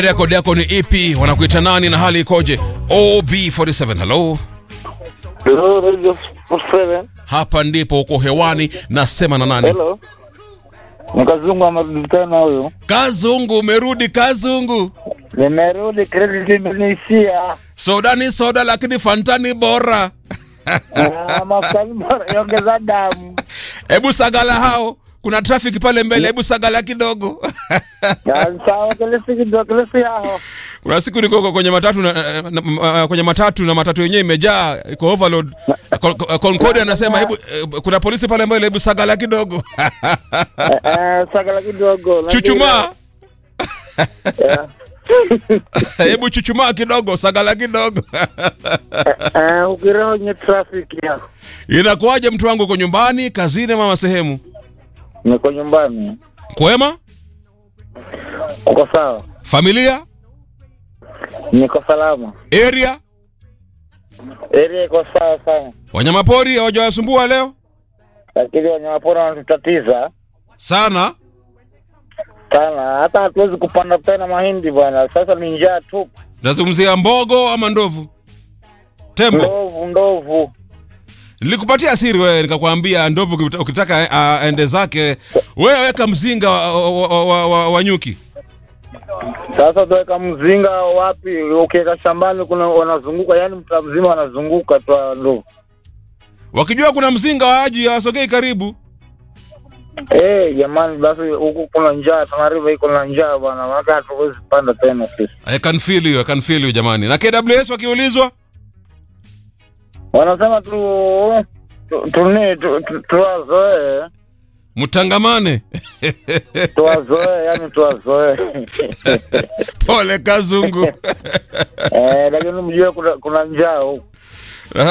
rekodi yako ni ipi wanakuita nani na hali ikoje ob47 hello Hello, Radio 47. hapa ndipo uko hewani nasema na nani Hello. Mkazungu amerudi tena huyu. kazungu umerudi kazungu Nimerudi, credit imenishia. soda ni soda lakini fantani bora Ah, Mafuta ni bora, iongeza damu. hebu sagala hao kuna trafiki pale mbele hebu sagala kidogo Ah, Sawa, kilisi kidogo, kilisi hao. kuna siku niko kwenye matatu na, na, na, kwenye matatu na matatu yenyewe imejaa iko overload Con- Con- Concordia anasema hebu eh, kuna polisi pale mbele hebu sagala kidogo Eh, eh, Sagala kidogo. chuchumaa Yeah. hebu chuchumaa kidogo sagala kidogo Eh, ukiroho nye traffic ya. inakuwaje mtu wangu uko nyumbani kazini mama sehemu Niko nyumbani. kwema Uko sawa? familia Niko salama. area Area iko sawa sana. wanyamapori hawajawasumbua leo Lakini wanyamapori wanatutatiza sana sana. Hata hatuwezi kupanda tena mahindi bwana. Sasa ni njaa tu. nazungumzia mbogo ama ndovu tembo Ndovu, ndovu. nilikupatia siri wewe nikakwambia ndovu ukita- ukitaka uh, ende zake wewe weka mzinga wa, wa, wa, wa, wa, wa nyuki Sasa tuweka mzinga wapi? Ukiweka shambani kuna wanazunguka, yani mtaa mzima wanazunguka tu hao ndovu. wakijua kuna mzinga waaji hawasogei karibu Eh, jamani, basi huku kuna njaa, Tana River iko na njaa bwana, maana hatuwezi panda tena sisi. I can feel you, I can feel you jamani na KWS wakiulizwa Wanasema tu tu- tuni tu- tu- tuwazoee, mtangamane tuwazoee, yani tuwazoee. pole kazungu Eh, lakini mjue kuna, kuna njaa huku.